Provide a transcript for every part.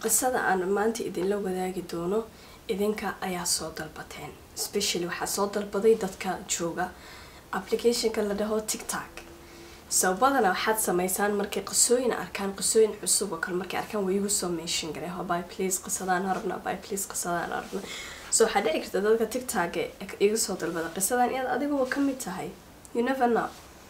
qisada aan maanta idinla wadaagi doono idinka ayaa soo dalbateen specially waxaa soo dalbaday dadka jooga applicationka la dhaho tictok sababadana waxaad sameysaan markay qisooyin arkaan qisooyin cusub oo kale markay arkaan way igu soo meeshin garee by please qisadaan arabna by please qisadaan arabna so waxaa dhici karta dadka tictok iga soo dalbada qisadan inaad adiguba kamid tahay you never know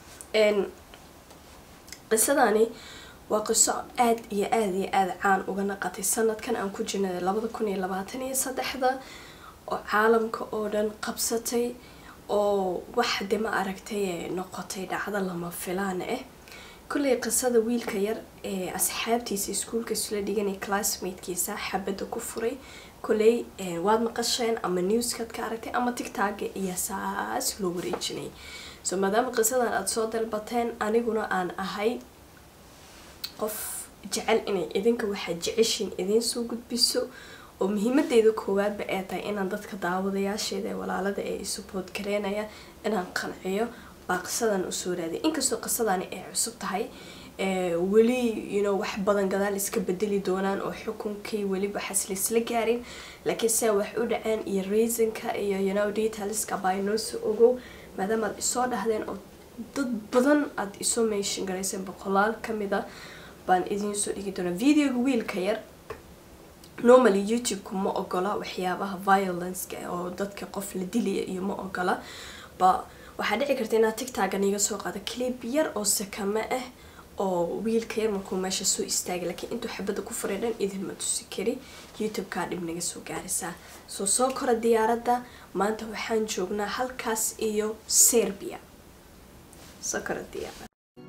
qisadani waa qiso aada iyo aada iyo aada caan uga naqatay sanadkan aan ku jirnay labada kun iyo labaatan iyo saddexda oo caalamka oo dhan qabsatay oo wax de ma aragtay noqotay dhacdo lama filaan ah kulley qisada wiilka yar ee asxaabtiisa iskuulka isla dhiganay classmatekiisa xabadda ku furay kulley waad maqasheen ama newskaad ka aragtay ama tictokga iyo saas loo wareejinay so maadaama qisadan aada soo dalbateen aniguna aan ahay qof jecel inay idinka waxaad jeceshiin idiin soo gudbiso oo muhiimadeeda koowaadba ee tahay inaan dadka daawadayaasheeda ee walaalada ee isubood gareynaya inaan qanciyo baa qisadan usoo raaday inkastoo qisadani ay cusub tahay weli you wax badan gadaal iska bedeli doonaan oo xukunkii weli waxaas laisla gaarin laakiin se wax u dhaceen iyo reasonka iyo you know detailska baa inoo soo ogow maadaama aad isoo dhahdeen oo dad badan aada isoo meeshin garayseen boqolaal kamida baan idiin soo dhigi doonaa videoga wiilka yar normally youtube-ku ma ogola waxyaabaha violenceka oo dadka qof la dilaya iyo ma ogola ba waxaa dhici karta inaad tictokan iga soo qaado clip yar oo sakame ah oo wiilka yar markuu meesha soo istaagay laakiin intuu xabadda ku furay dhan idinma tusi kari youtube-kaa dhib naga soo gaaraysaa soo soo kora diyaaradda maanta waxaan joognaa halkaas iyo serbia soo kora diyaarad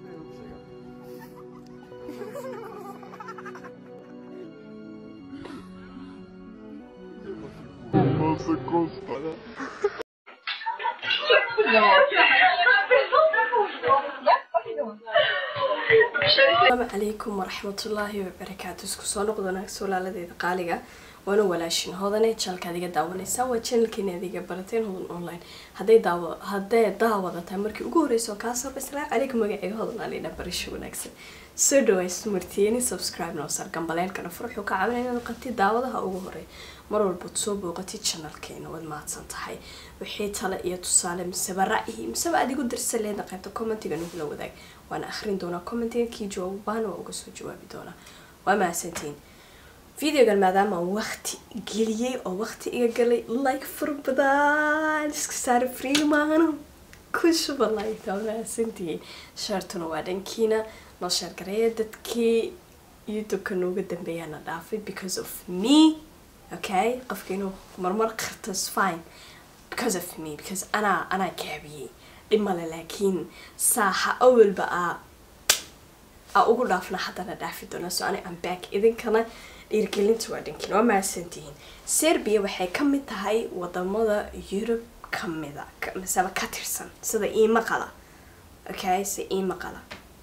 Nossa, Costa. asalaamu calaykum waraxmatullaahi wabarakaatu isku soo noqdo naagso walaaladeeda qaaliga waana walaashin hodane jalkaad iga daawanaysaa waa channelkeena adiga barateen hodan online haday daawa haddee daawadataa markii ugu horeysa oo kaa sarba asalaamu calaykum magacayga hodan alina barasho wanaagsan soo dhaways martiyeni subscribe noo sar gambaleelkana furxuu ka caawinaya inaad qabtid daawadaha ugu horey mar walbaad soo booqatid channelkeena waad mahadsan tahay wixii tale iyo tusaale miseba ra'yi miseba aad igu dirsan leeda qaybta commentiga nagula wadaag waana akhrin doonaa commentiga kii jawaabaana waa uga soo jawaabi doonaa waa mahadsantiin videogan maadaama waqti geliyey oo waqti iga galay like fara badan iska saara freemaano ku shuba like waa mahadsantihiin shaartuna waa dhankiina noo sheergareeya dadkii youtube-ka nooga dambeeyana dhaafay because of me okay qofka inuu marmar qarto is fine because of me because anaa anaa gaabiyey dhimale laakiin saaxa awalba aa aa ugu dhaafna haddana dhaafi doona so ani am back idinkana dhiirgelinta waa dhankiin waa mahadsantihiin serbia waxay ka mid tahay wadamada yurub kamida miseba ka tirsan sida iima qala okay si iima qala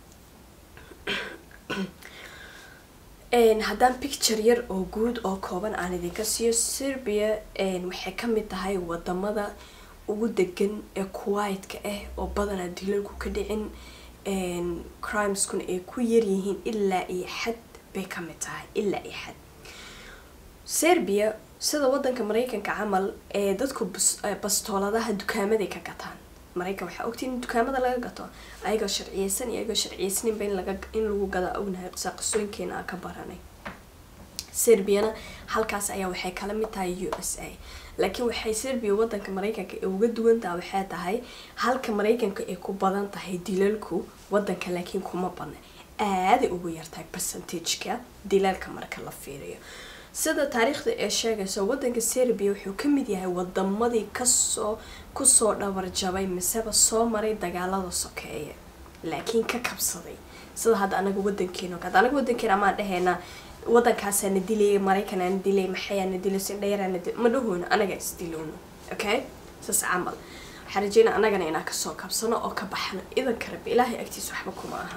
haddaan picture yar oo guud oo kooban aan idinka siiyo serbia waxay kamid tahay wadamada ugu degan ee kuwaitka ah oo badanaa dilalku ka dhicin crimeskuna ay ku yaryihiin ilaa iyo xad bay kamid tahay ilaa iyo xad serbia sida wadanka mareykanka camal ee dadku bastooladaha dukaamaday ka gataan mareykan waxaa ogtiin in dukaamada laga gato ayagoo sharciyeysan iyo ayagoo sharciyeysaninba in laga in lagu gadaa ognahay qisaa qisooyinkeena aan ka baranay serbiana halkaas ayaa waxay kala mid tahay u s a laakiin waxay serbia wadanka mareykanka ee uga duwantaha waxay tahay halka mareykanka ay ku badan tahay dilalku wadanka laakiin kuma badna aaday ugu yartahay percentageka dilalka marka la fiiriyo sida taariikhda ee sheegayso wadanka serbia wuxuu kamid yahay wadamadii kasoo kusoo dhabarjabay miseba soo maray dagaalada sokeeye laakiin ka kabsaday sida hadda anaga wadankeena hadda anaga wadankeena amaan dhahaynaa wadankaasana dilaya maraykanana dilay maxayaana dilay sindhayarana dil ma dhahoyno anaga isdilowno okay saas camal waxaa rajeyna anagana inaan kasoo kabsano oo ka baxno idanka rabi ilaahay agtiisa waxba kuma aha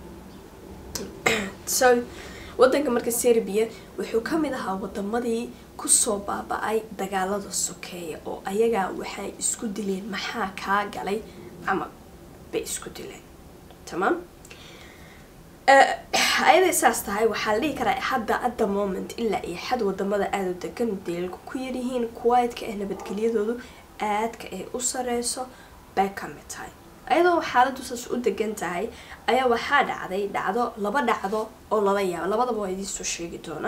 so wadanka marka serbia wuxuu kamid ahaa wadamadii kusoo baaba-ay dagaalada sokeeya oo ayagaa waxay isku dileen maxaa kaa galay camal bay isku dileen tamaam ayaday saas tahay waxaa la dhihi karaa hadda at the moment ilaa iyo xad wadamada aada u degan deelku ku yaryihiin kuwaitka ah nabadgelyadoodu aadka ay u sareyso bay ka mid tahay ayadoo xaaladu saas u degan tahay ayaa waxaa dhacday dhacdo laba dhacdo oo lala yaabo labadaba waa idiinsoo sheegi doona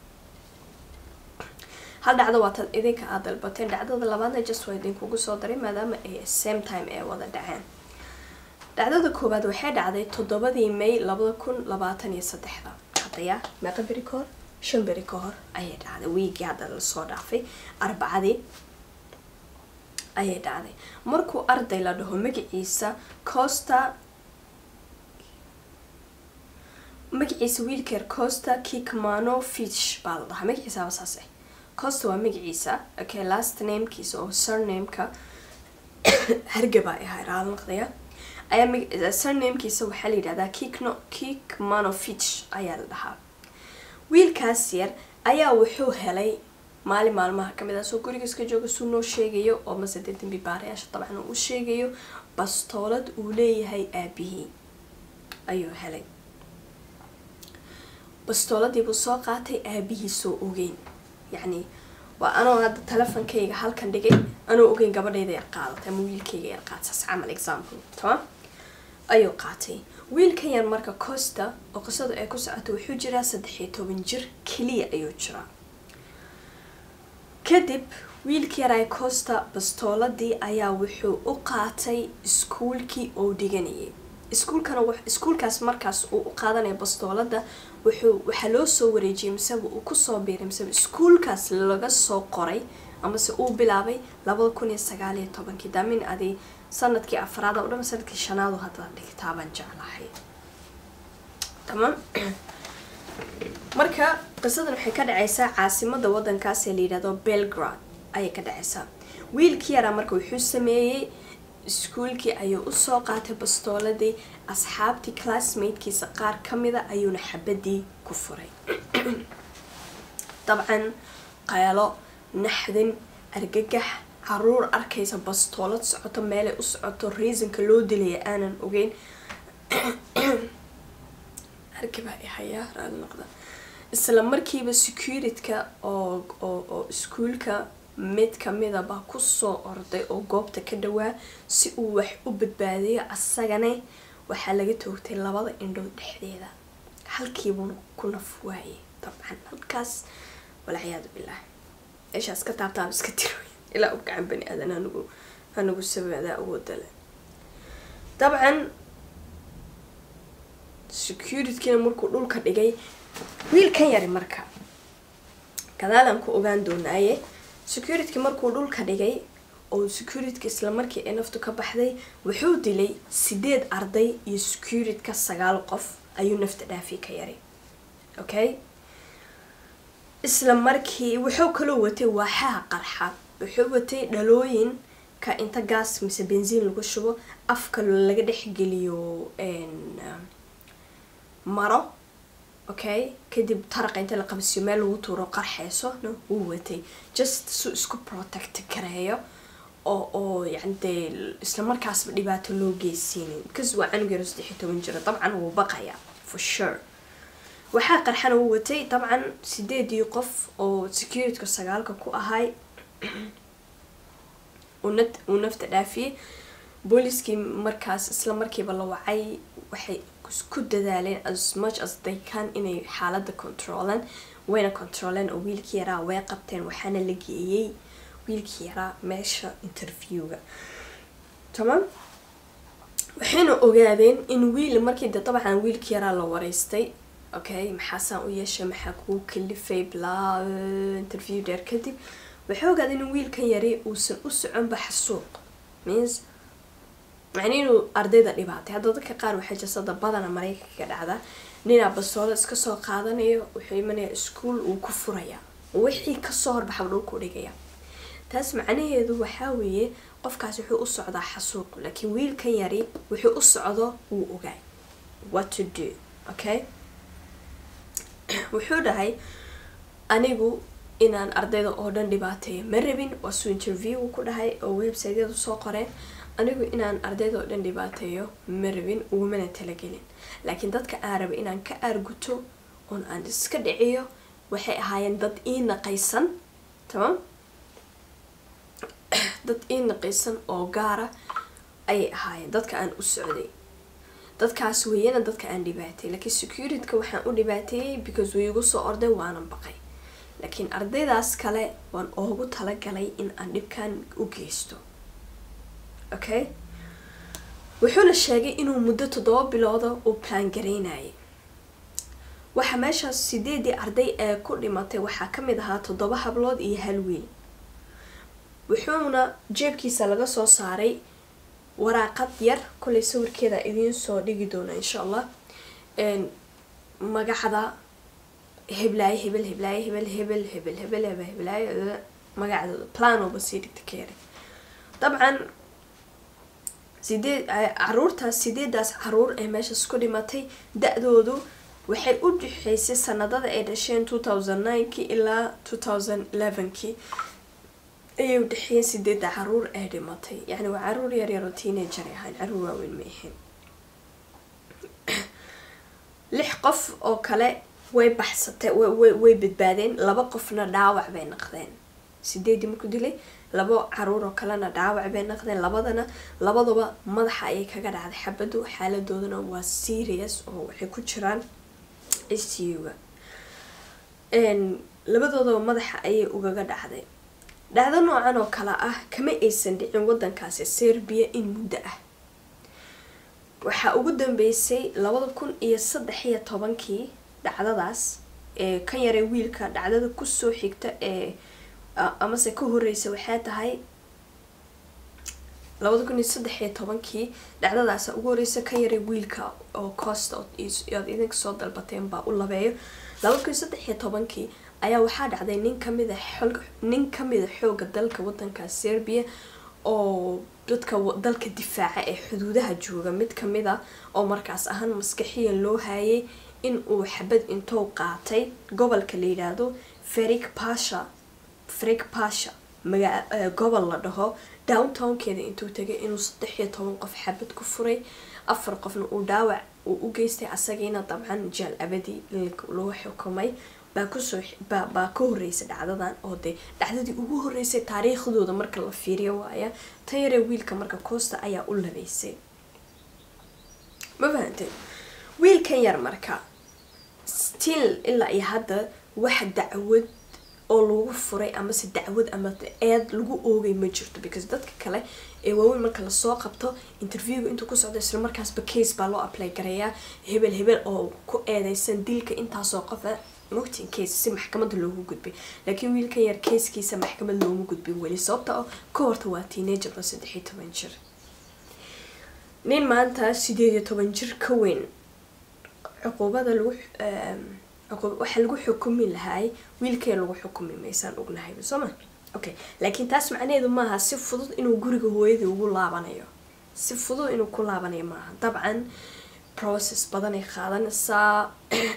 hal dhacdo waa tad idinka aad dalbateen dhacdada labaadna just waa idinkugu soo daray maadaama ay same time ay wada dhaceen dhacdada koowaad waxay dhacday toddobadii may labada kun labaatan iyo saddexda hadaya meeqa beri ka hor shan beri ka hor ayay dhacday wiigii hadda lasoo dhaafay arbacadii ayay dhacday markuu arday la dhaho magaciisa costa magaciisa wiilkeer costa kikmano fish baa la dhahaa magaciisaaba saas ah costa waa magaciisa okay last namekiisa oo surnameka hargaba ay ahaa raalnaqdaya ayaa surnamekiisa waxaa la yidhahdaa kikno kikmanovich ayaa la dhahaa wiilkaas yar ayaa wuxuu helay maalin maalmaha kamid ah soo gurigiiska jooga suu noo sheegayo oo mase dee dambi baarayaasha dabcan uu sheegayo bastoolad uu leeyahay aabihii ayuu helay bastooladiibuu soo qaatay aabihiisoo ogeyn yacni waa anoo hadda telefonkayga halkan dhigay anoo ogeyn gabadhayda yar qaadatay ama wiilkayga yar qaataas camal example tamam ayuu qaatay wiilkan yar marka costa oo qisadu ay ku socota wuxuu jiraa saddex iyo toban jir keliya ayuu jiraa kadib wiilkii yaray costa bastooladii ayaa wuxuu u qaatay iskuulkii oo dhiganayay iskuulkana iskuulkaas markaas uu u qaadanaya bastoolada wuxuu waxaa loo soo wareejiyay miseba uu kusoo biiray miseba iskuulkaas laga soo qoray amase uu bilaabay labada kun iyo sagaal iyo tobankii daamin adi sanadkii afraad o dhan sanadkii shanaadu hadda dhigtaabaan jeclahay tamam marka qisadan waxay ka dhacaysaa caasimada wadankaas ee la yidhahdo belgrad ayay ka dhacaysaa wiilkii yaraa marka wuxuu sameeyey iskuulkii ayuu usoo qaatay bastooladii asxaabtii classmatekiisa qaar kamida ayuuna xabadii ku furay dabcan qaylo naxdin argagax caruur arkaysa bastoolad socoto meelay u socoto reasonka loo dilaya aanan ogeyn argabaa i hayaa raali noqda isla markiiba securityka oo oo oo iskuulka mid kamida baa kusoo orday oo goobta ka dhawaa si uu wax u badbaadiyo asagana waxaa laga toogtay labada indhood dhexdeeda halkiibuu ku naf waayay dabcan halkaas walciyaadu bilah meeshaas ka taabtaaba iska tiro ilaa u gacan bani aadan anigu anigu sabadaa awoodale dabcan securitykina markuu dhulka dhigay wiilkan yari marka gadaalaan ku ogaan doonaaye securityki markuu dhulka dhigay oo securityka isla markii ay naftu ka baxday wuxuu dilay sideed arday iyo securityka sagaal qof ayuu nafta dhaafi ka yari okay isla markii wuxuu kaloo watay waaxaha qarxa wuxuu watay dhalooyinka inta gaas mise bensiin lagu shubo afka laga dhexgeliyo maro okay kadib taraqa inta la qabsiyo meel lagu tuuro qarxeyso no wuu watay just su isku protect gareeyo oo oo yani dee isla markaasba dhibaato loo geysiinin because waa canug yaro saddex iyo toban jira dabcan wuu baqayaa for sure waxaa qarxana uu watay dabcan sideedii qof oo securityka sagaalka ku ahay uu nafta dhaafiyey booliskii markaas isla markiiba la wacay waxay ku dadaaleen as much as they can inay xaalada controlan wayna controleen oo wiilkii yaraa way qabteen waxaana la geeyey wiilkii yaraa meesha interviewga tamam waxayna ogaadeen in wiil markii de dabcan wiilkii yaraa la wareystay okay maxaasaan u yeeshay maxaa kuu kalifay blaa interview dheer kadib waxay ogaadeen in wiilkan yari uusan u soconba xasuuq means macni inuu ardayda dhibaatay hadda dadka qaar waxay jasada badana maraykanka dhacda ninaa bastoolo iska soo qaadanayo wuxuu imanaya iskuol uu ku furaya wixii kasoo horbaxa dhulku dhigaya taas macnaheedu waxaa weeye qofkaas wuxuu u socdaa xasuuq laakiin wiilkan yari wuxuu u socdo wuu ogaay what to do okay wuxuu dhahay anigu inaan ardayda oo dhan dhibaateeyo ma rabin waa suu interview ku dhahay oo websiteyadu soo qoreen anigu inaan ardayda oo dhan dhibaateeyo ma rabin ugumana talagelin laakiin dadka aan raba inaan ka aarguto oon aan iska dhiciyo waxay ahaayeen dad ii naqaysan tamam dad ii naqaysan oo gaara ayay ahaayeen dadka aan u socday dadkaas weeyana dadka aan dhibaateeyay laakiin securityka waxaan u dhibaateeyey because way igu soo orday waanan baqay laakiin ardaydaas kale waan oogu talagalay in aan dhibkan u geysto okay wuxuuna sheegay inuu muddo toddoba bilooda uu plan garaynayay waxa meeshaas sideedii arday ee ku dhimatay waxaa ka mid ahaa toddoba hablood iyo hal wiil wuxuuna jeebkiisa laga soo saaray waraaqad yar kolay sawirkeeda idiin soo dhigi doona insha allah magacda heblaaye hebel heblaaye hebel hebel hebel hebel hebel heblaaye magacdooda planoba sii dhigta keere dabcan sideed caruurtaas sideedaas caruur ee meeshaas ku dhimatay da-doodu waxay u dhexeysay sanadada ay dhasheen two thousand ninekii ilaa two thousand elevenkii ayay u dhexeeyeen sideeda caruur ee dhimatay yacni waa caruur yar yar oo teenager ay ahayn caruur waaweyn ma ahayn lix qof oo kale way baxsatay way way badbaadeen laba qofna dhaawac bay naqdeen sideedii marku dilay labo caruur oo kalena dhaawac bay naqdeen labadana labaduba madaxa ayay kaga dhacday xabadu xaaladoodana waa serious oo waxay ku jiraan icuga labadoodaba madaxa ayay ugaga dhacday dhacdo noocan oo kale ah kama aysan dhicin wadankaasi serbia in muddo ah waxaa ugu dambeysay labada kun iyo saddex iyo tobankii dhacdadaas ee ka yaray wiilka dhacdada kusoo xigta ee amase ka horeysa waxay tahay labada kun iyo saddex iyo tobankii dhacdadaasa ugu horeysa ka yaray wiilka oo costa oad idinka soo dalbateen baa u labeeyo labada kun iyo saddex iyo tobankii ayaa waxaa dhacday nin kamida xog nin kamida xooga dalka wadanka serbia oo dadka dalka difaaca ee xuduudaha jooga mid kamida oo markaas ahaan maskaxiyan loo haayay in uu xabad intou qaatay gobolka la yidhaahdo ferik pasha ferik pasha maga gobol la dhaho downtownkeeda intuu tagay inuu saddex iyo toban qof xabad ku furay afar qofna uu dhaawac uu u geystay asagiina dabcan jaal abadi lagu xukumay baa kusoo baa ka horeysay dhacdadan oo dee dhacdadii ugu horeysay taariikhdooda marka la fiiriyo waaya tan yaree wiilka marka costa ayaa u labeysay ma fahantay wiilkan yar marka still ilaa iyo hadda wax dacwad oo lagu furay amase dacwad ama eed lagu oogay ma jirto because dadka kale ee waaweyn marka lasoo qabto interviewga intuu ku socdo isla markaasba case baa loo apply garayaa hebel hebel oo ku eedeysan dilka intaasoo qofa mogtin case si maxkamada loogu gudbay laakiin wiilkan yar casekiisa maxkamad looma gudbin weli sababta oo ka horta waa teenager oo saddex iyo toban jir nin maanta sideed iyo toban jir ka weyn cuquubada lagu waxaa lagu xukumi lahaay wiilkee lagu xukumi maysaan ognahayba soo ma okay laakiin taas macnaheedu maaha si fudud inuu guriga hooyadii ugu laabanayo si fudud inuu ku laabanayo maaha dabcan process badanay qaadanaysaa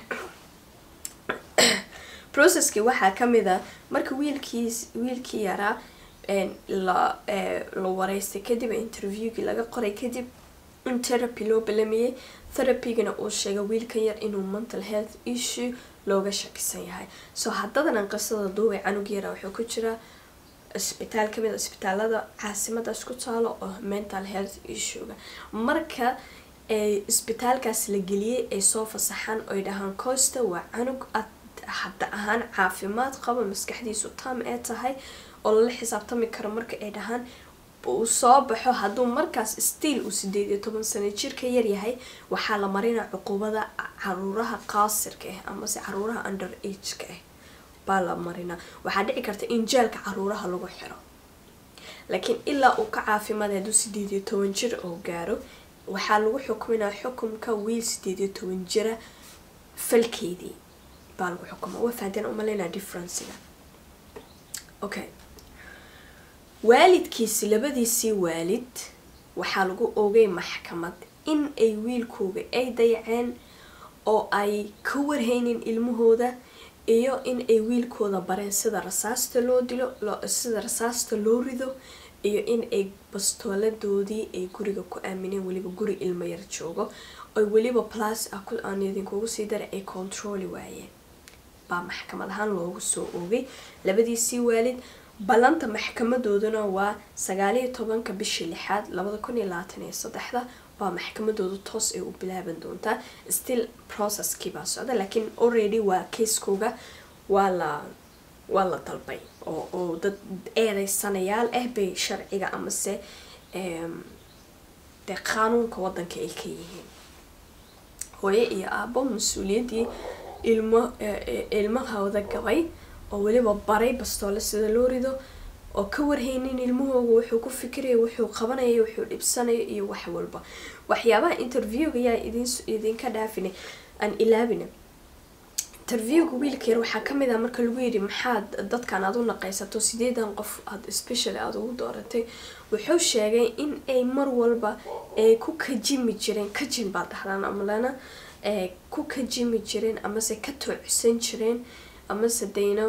processkii waxaa kamid a marka wiilkiis wiilkii yaraa la la wareystay kadib interviewgii laga qoray kadib in therapy loo balamiyey therapygana uu sheegay wiilkan yar inuu mental health issue looga shakisan yahay so haddadanan qisada duubay canug yara wuxuu ku jiraa isbitaal kamid a isbitaalada caasimadaas ku taalo oo mental health issuega marka isbitaalkaas la geliyey ay soo fasaxaan oy dhahaan costa waa canug ad hadda ahaan caafimaad qaba maskaxdiisu tam ee tahay oo lala xisaabtami karo marka ay dhahaan uu soo baxo hadduu markaas stiil uu sideed iyo toban sano jirka yaryahay waxaa la marinaa cuqubada caruuraha qaasirka ah amase caruuraha under ageka ah baa la marinaa waxaa dhici karta in jeelka caruuraha lagu xiro laakiin ilaa uu ka caafimaada hadduu sideed iyo toban jir oo gaaro waxaa lagu xukuminaa xukumka wiil sideed iyo toban jira falkeedii baa lagu xukuma waa fahanteen umaleynaa differencega okay waalidkiisi labadiisii waalid waxaa lagu oogay maxkamad in ay wiilkooga ay dayaceen oo ay ka warhaynin ilmahooda iyo in ay wiilkooda bareen sida rasaasta loo dilo sida rasaasta loo rido iyo in ay bastooladoodii ay guriga ku aamineen weliba guri ilmo yar joogo oy weliba plus ah ku aan idinkugu sii daray ay controli waayeen baa maxkamad ahaan loogu soo oogay labadiisii waalid ballanta maxkamadooduna waa sagaaliyo tobanka bishii lixaad labada kun iyo labaatan iyo saddexda baa maxkamadooda toos ay u bilaaban doontaa still processkii baa socda laakiin already waa keiskooga waa la waa la dalbay oo oo dad eedeysanayaal ah bay sharciga amase dee qaanuunka wadanka ay ka yihiin hooye iyo aabo mas-uuliyaddii ilmo ilmahooda gabay oo weliba baray bastoole sida loo rido oo ka warhaynin ilmahooga wuxuu ku fikiraya wuxuu qabanaya wuxuu dhibsanaya iyo wax walba waxyaabaha interviewga yaa idin idinka dhaafina aan ilaabina interviewga wiilka yar waxaa kamid ah marka lagu yidhi maxaad dadkan aad u naqaysato sideedan qof aad specially aada ugu dooratay wuxuu sheegay in ay mar walba ay ku kajimi jireen kajin baa dhahdaan amalena ku kajimi jireen amase ka toocsan jireen amase dayno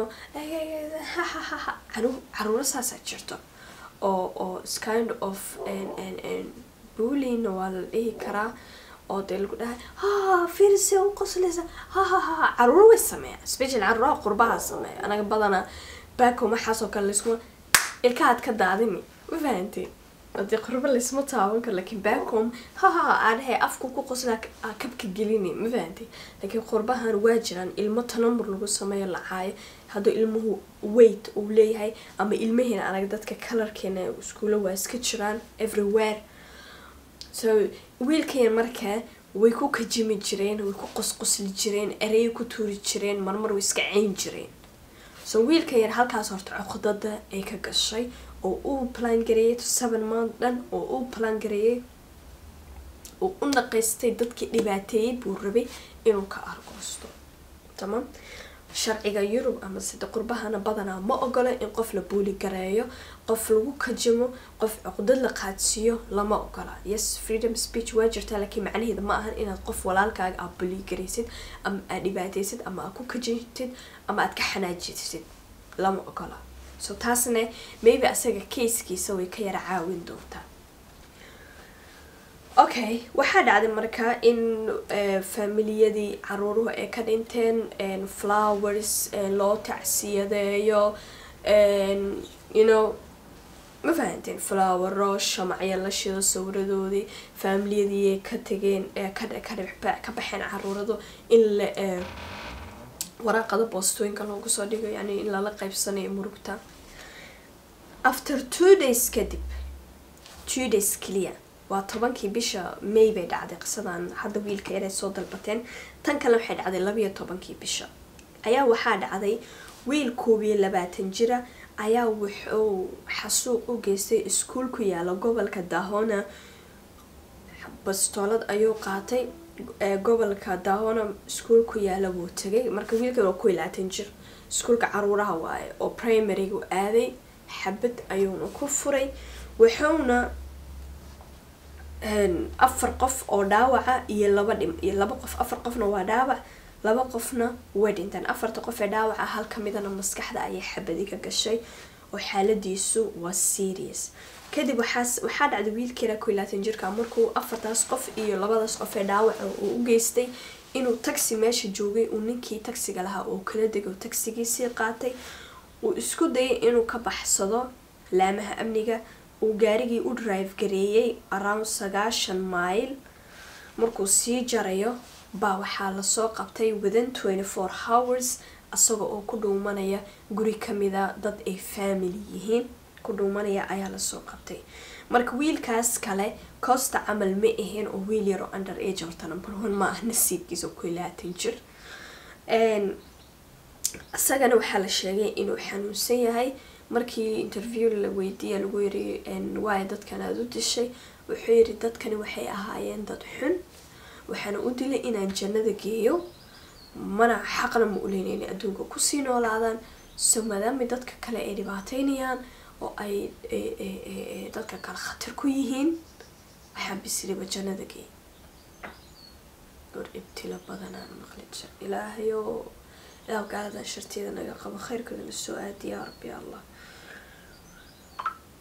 caruuro saasaa jirto oo oo kind of buulina waa la dhihi karaa oo dee lagu dhahay ha firise u qosleysa ha ha ha caruuro way sameeya special caruuraha qurbaha sameeya anaga badanaa baako maxaasoo kale laysuma ilkahaad ka daadini ma fahantay hadii qurbo laysma taaban karo laakiin bacom haha aadhahay afku ku qoslaa kabka gelini ma fahantay laakiin qurbahan waa jiraan ilmo tanamur lagu sameeyo lacaayo hadduu ilmuhu weight uu leeyahay ama ilmaheena anaga dadka kalarkeena iskuulo waa iska jiraan everywhere so wiilkayan markaa way ku kajimi jireen way ku qosqosli jireen erey ku tuuri jireen marmar way iska cayn jireen so wiilka yar halkaas horta coqdada ay ka gashay oo uu plan gareeyay seven month dhan oo uu plan gareeyay uu u naqaystay dadkii dhibaateeyay buu rabay inuu ka argoosto tamam sharciga yurub ama sida qurbahana badanaa ma ogola in qof la buuli gareeyo qof lagu kajimo qof cuqdad la qaadsiiyo lama ogola yes freedom speech waa jirtaa laakiin macnaheeda ma ahan inaad qof walaalkaaga aad buuli garaysid ama aad dhibaataysid ama aad ku kajintid ama aad ka xanaajitid lama ogola so taasna maybe asaga keiskiisa way ka yara caawin doontaa okay waxaa dhacday markaa in familiyadii caruuruhu ay ka dhinteen flowers loo tacsiyadeeyo you know ma fahanteen flowero shamacyo la shido sawiradoodii familiyadii ay ka tageen ka baxeen caruuradu in la waraaqada boostooyinka loogu soo dhigo yani in lala qaybsanayo murugta after two days kadib two days clear waa tobankii bisha may bay dhacday qisadan hadda wiilka yaray soo dalbateen tan kale waxay dhacday labayo tobankii bisha ayaa waxaa dhacday wiil koob iyo labaatan jira ayaa wuxuu xasuuq u geystay iskuul ku yaala gobolka dahona bastoolad ayuu qaatay gobolka dahona iskuul ku yaala wuu tagay marka wiilkan waa ku labaatan jir iskuulka caruuraha waaye oo primarygu aaday xabad ayuuna ku furay wuxuuna afar qof oo dhaawaca iyo laba dhim iyo laba qof afar qofna waa dhaawac laba qofna way dhinteen afarta qof ee dhaawaca hal kamidana maskaxda ayay xabadi ka gashay oo xaaladiisu waa serious kadib waxaas waxaa dhacday wiilkeena ku laatan jirka markuu afartaas qof iyo labadaas qof ee dhaawaca uu u geystay inuu taxi meesha joogay uu ninkii taxiga lahaa oo kala dego taxigiisii qaatay uu isku dayay inuu ka baxsado laamaha amniga uu gaarigii u drive gareeyay around sagaashan mile markuu sii jarayo baa waxaa lasoo qabtay within twenty four hours isaga oo ku dhuumanaya guri kamida dad ay family yihiin ku dhuumanaya ayaa lasoo qabtay marka wiilkaas kale costa camal ma ahayn oo wiil yar oo under age horta number one ma ah nasiibkiisa ku laatan jir isagana waxaa la sheegay inuu xanuunsan yahay markii interview la weydiiya lagu yiri waayo dadkan aada u dishay wuxuu yiri dadkani waxay ahaayeen dad xun waxaana u dilay inaan jannada geeyo mana xaqna ma uleyn inay adduunka kusii noolaadaan so maadaama dadka kale ay dhibaateynayaan oo ay dadka kale khatar ku yihiin waxaan bisiriba jannada geey gor ibtilo badanaan maqli jir ilaahayo ilaah gaaladan shartiyada naga qabo khayrkooda na soo aadi yaa rabbi allah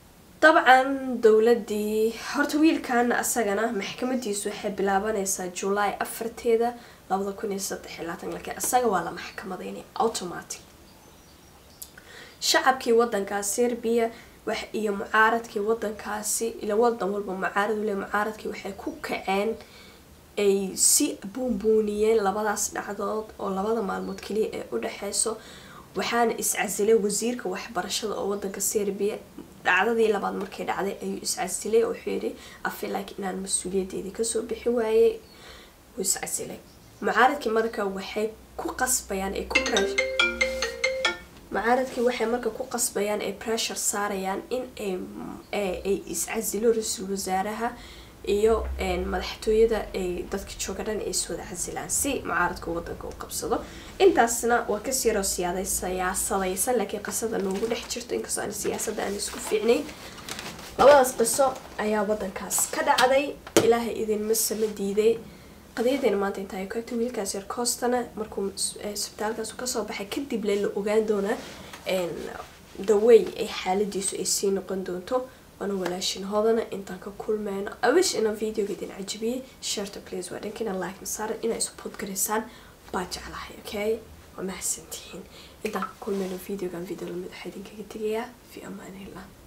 dabcan dowladii horta wiilkan asagana maxkamadiisu waxay bilaabanaysaa july afarteeda labada kun iyo saddex iyo labaatan laakiin asaga waa la maxkamadeynay automatic shacabkii wadankaas serbia wax iyo mucaaradkii wadankaasi ila wadan walba mucaarad ule mucaaradkii waxay ku kaceen ay si buunbuuniyeen labadaas dhacdood oo labada maalmood kaliya ee u dhexeyso waxaana iscasilay wasiirka waxbarashada oo wadanka serbia dhacdadii labaad markay dhacday ayuu iscasilay oo wuxuu yidhi afilak inaan mas-uuliyadeedii kasoo bixi waayey wuu iscasilay mucaaradkii marka waxay ku qasbayaan ay ku mucaaradkii waxay marka ku qasbayaan ay pressure saarayaan in ay ay iscasilo ra-iisul wasaaraha iyo madaxtooyada ay dadka jooga dhan ay iswada casilaan si mucaaradka wadanka u qabsado intaasna waa kasii yaroo siyaada siyaasadaysan laakiin qisada noogu dhex jirto inkastoo aan siyaasadda aan isku fiicnayn labadaas qiso ayaa wadankaas ka dhacday ilaahay idinma sama diiday qadiyadeena maanta intaa ay ku egto wiilkaas yar coostana markuu isbitaalkaas kasoo baxay kadib le la ogaan doonaa dawey ay xaaladiisu ay sii noqon doonto waana walaashin hodana intaan ka kulmeyno awish ina videoga idin cajibiyey sharta please waa dhankina like masaaran inaa support garaysaan baa jeclahay okay waa mahadsantihiin intaan ka kulmeyno videogan video lamid waxaa idinkaga tegayaa fi amaanillah